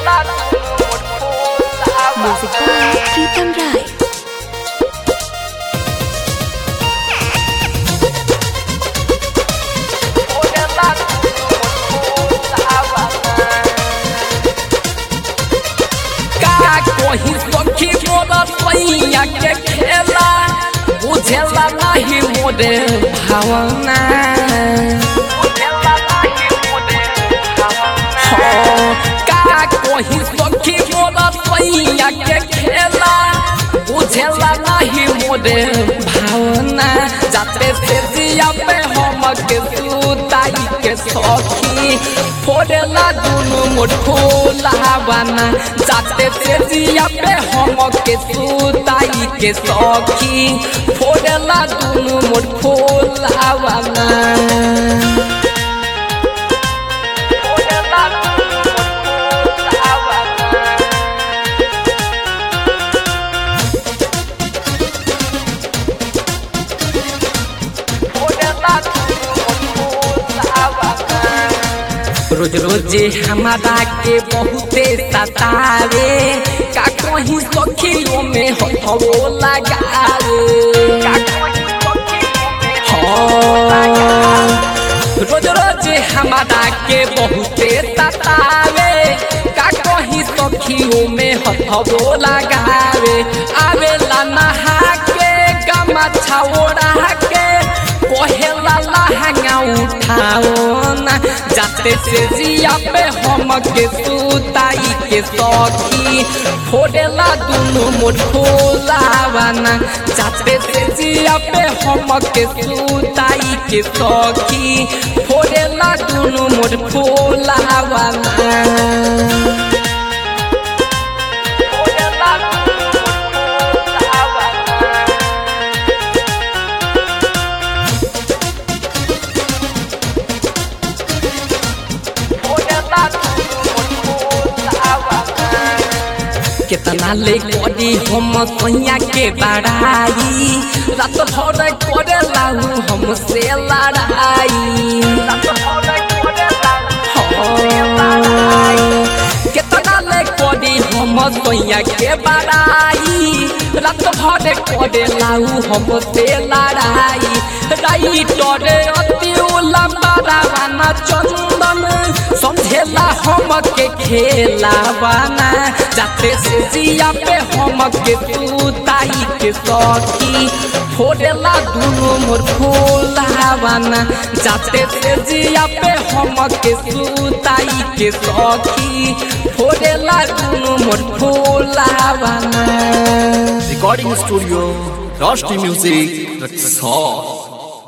Music by Pritam Rai. का कोही सखी मोर सैया के खेला बुझेला नहीं मोरे भावना हाँ, का कोही सखी मोर सैया के खेला बुझेला नहीं मोरे भावना जाते से जिया पे हम के सुताई के सखी फोड़ेला दुनु मोठोला बना जाते से जिया पे हम के सुताई के सखी फोड़ेला दुनु मोठोला बना रोज रोज हमारा के बहुते सतावे का कहीं सखियों में हथवो लगावे हाँ। रोज रोज हमारा के बहुते सतावे का कहीं सखियों में हथवो लगावे आवेला नहा के गमा छाओड़ा के कोहेला लहंगा उठाओ ना जाते से जिया पे हम के सुताई के सखी फोड़ेला दुनु मोठोला बना जाते से जिया पे हम के सुताई के सखी फोड़ेला दुनु मोठोला बना केतना ले करी हम सैया के बड़ाई रात भर करे लाऊ हमसे लड़ाई हाँ। केतना ले करी हम सैया के बड़ाई रात भर करे लाऊ हमसे लड़ाई राइटर अति लंबा रावना चंदन समझेला हम के खेला बना जाते से जिया पे हम के सुताई के सखी फोड़ेला दुनु मोर फूला बना जाते से जिया पे हम के सुताई के सखी फोड़ेला दुनु मोर फूला बना Recording Studio, Rusty Music, Rexall.